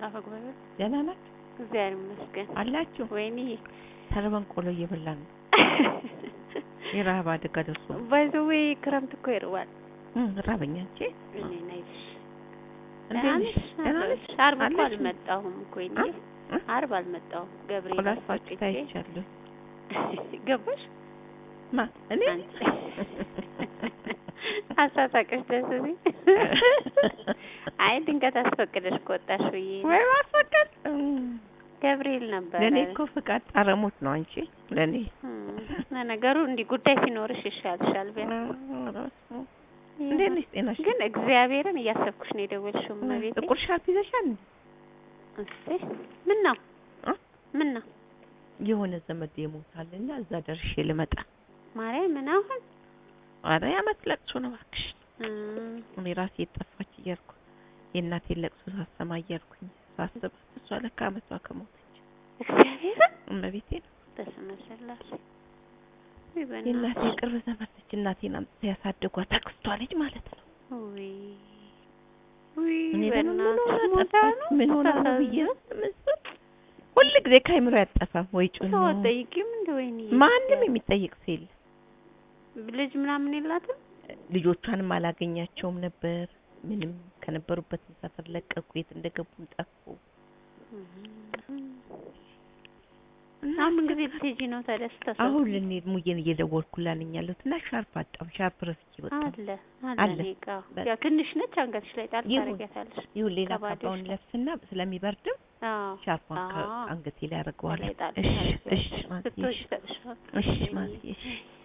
መሰል አፈ ጉባኤ ደህና ናችሁ እግዚአብሔር ይመስገን። አላችሁ? ወይኔ ተርበን ቆሎ እየበላን ነው። የረሀብ አደጋ ደርሶ ባይ ዘ ዌይ ክረምት እኮ ይርባል። እም ራበኛ እንጂ እኔ ነይሽ እንዴት ደህና ነሽ? ነሽ? ደህና ነሽ? ዓርብ እኮ አለሽ? አልመጣሁም እኮ እኔ እ? እ? ዓርብ አልመጣሁም። ገብርኤል ቆላፋችሁ አስፈቅጄ ታይቻለሁ። ገባሽ ማ እኔ አንቺ አሳሳቀሽ ደስ ሲል አይ ድንገት አስፈቅደሽ ከወጣሽ ብዬ ነው። ወይ ማስፈቀድ ገብርኤል ነበረ። ለእኔ እኮ ፍቃድ ጣረሞት ነው አንቺ ለእኔ እም፣ ለነገሩ እንዲህ ጉዳይ ሲኖርሽ ይሻልሻል። ቢያንስ እንዴት ነሽ? ጤናሽ ግን እግዚአብሔርን እያሰብኩሽ ነው የደወልሽው እመቤቴ። ጥቁር ሻርፕ ይዘሻል እንዴ? እስቲ ምን ነው እ? ምን ነው የሆነ ዘመድ ይሞታልና እዛ ደርሼ ልመጣ። ማርያም ምን አሁን ኧረ የዓመት ለቅሶ ነው እባክሽ። እም፣ እኔ ራሴ የጠፋች እያልኩ የእናቴን ለቅሶ ሳሰማ እያልኩኝ ሳስብ እሷ ለካ ዓመቷ ከሞተች እግዚአብሔርን እመቤቴ ነው በስመ ስላሴ ውይ የእናቴ በእናትሽ ቅርብ ዘመድ ነች። እናቴን አምጥተው ያሳደጓት አክስቷ ልጅ ማለት ነው። ውይ ውይ እኔ ደግሞ ምን በእናትሽ ሆና ሞታ ጠፋች? ነው ምን ሆና ነው ብዬ ታሳዝን። ምስል ሁል ጊዜ ከአይምሮ ያጠፋም ወይ ጩኸት ሰው ነው። አትጠይቂም እንደ ወይኔ ማንም የሚጠይቅ ሰው የለም። ልጅ ምናምን የላትም ልጆቿንም አላገኛቸውም ነበር። ምንም ከነበሩበት ሰፈር ለቀቁ። የት እንደገቡም ጠፉ። አሁን ምን ጊዜ ልትሄጂ ነው ታዲያ? ስታሳዝን አሁን ልንሄድ ሙዬን እየደወልኩላት ነኝ ያለሁት እና ሻርፕ አጣሁ። ሻርፕ ረስቼ ወጣሁ። አለ አለ አለ። እኔ ጋ በቃ። ያው ትንሽ ነች፣ አንገትሽ ላይ ጣል ይሁን። ታደርጊያታለሽ። ይሁን ሌላ ከባዶሽ ካባውን ነው። ለብስና ስለሚበርድም አዎ ሻርፓን አዎ። አንገቴ ላይ አደርገዋለሁ። ላይ ጣል እሺ ታደርጊያለሽ። እሺ ማዝዬ ስትወጪ እሺ ይሰጥሻል። እሺ ወይኔ። ማዝዬ እሺ